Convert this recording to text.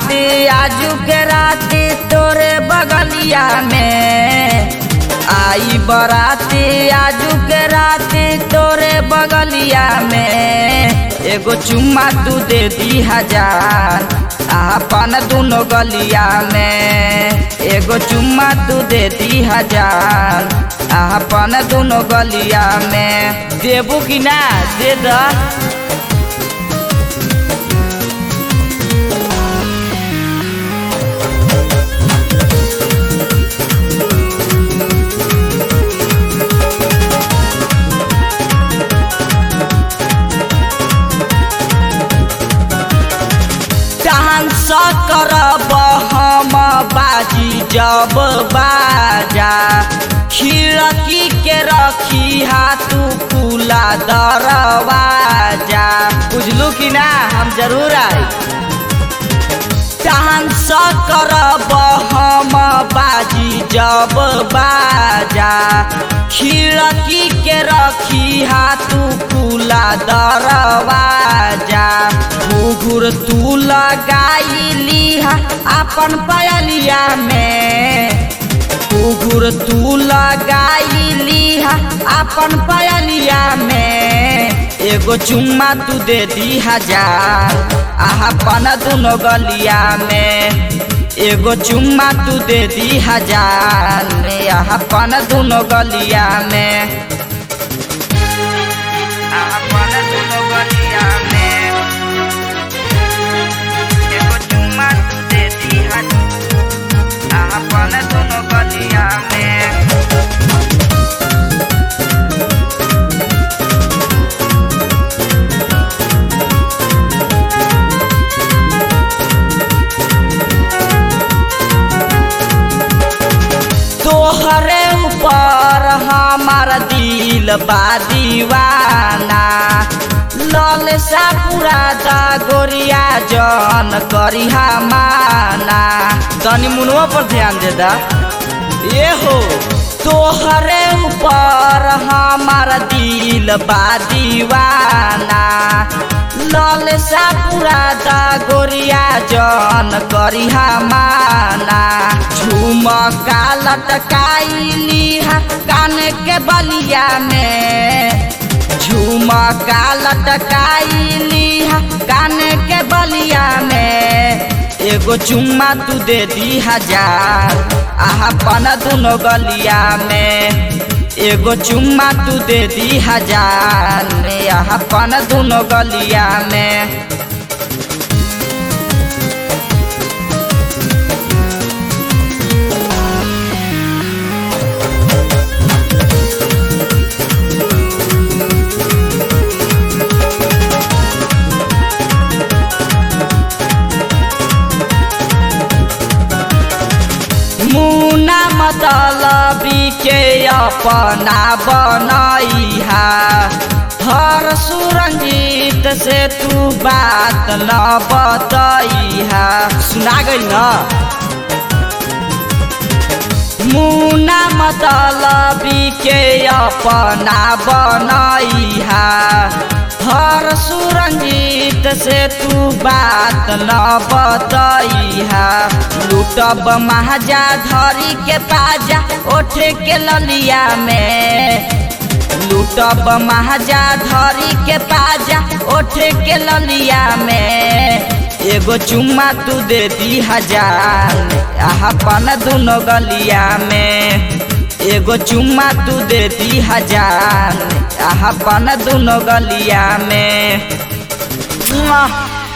बाराती आजू के राती तोरे बगलिया में आई बराती आजू के राती तोरे बगलिया में एगो चुम्मा तू दे दी हजार आपन दुनो गलिया में एगो चुम्मा तू दे दी हजार आपन दुनो गलिया में देबू कि ना दे द डांस करब हम बाजी जब बाजा खिड़की के रखी हाथू खुला दरवाजा बुझलू कि ना हम जरूर आई डांस करब हम बाजी जब बाजा खिड़की के रखी हाथू खुला दरवाजा घुघुर तू लगाई लीहा अपन पयलिया में घुघुर तू लगाई लीहा अपन पयलिया में एगो चुम्मा तू दे दी हजार अपन दुनो गलिया में एगो चुम्मा तू दे दी हजार अपन दुनो गलिया में अपन दुनो गलिया में एगो चुम्मा तू दे दी हजार अपन दुनो गलिया में तोहरे ऊपर हमार दिल बा दीवाना लल सा पूरा दा गोरिया जन करिहा माना तनी मुनवा पर ध्यान दे दा ये हो तोहरे ऊपर हमार दिल बा दीवाना लल सा पूरा दा गोरिया जन करिहा माना झुमका लटकाइली कान के बलिया में झुमका लटकाइली कान के बलिया में एगो चुम्मा तू दे दी हजार अपन दुनो गलिया में एगो चुम्मा तू दे दी हजार अपन दुनो गलिया में मुना मतलबी के अपना बनैहा हर सुरंजीत से तू बात न बतैहा सुना गई न मुना मतलबी के अपना बनैहा हर सुरंजीत से तू बात न बतैहा लूटब महाजा धरी के पाजा ओठे के ललिया में लूटब महाजा धरी के पाजा ओठे के ललिया में एगो चुम्मा तू दे दी हजार अपन दुनो गलिया में एगो चुम्मा तू दे दी हजार अपन दुनो गलिया में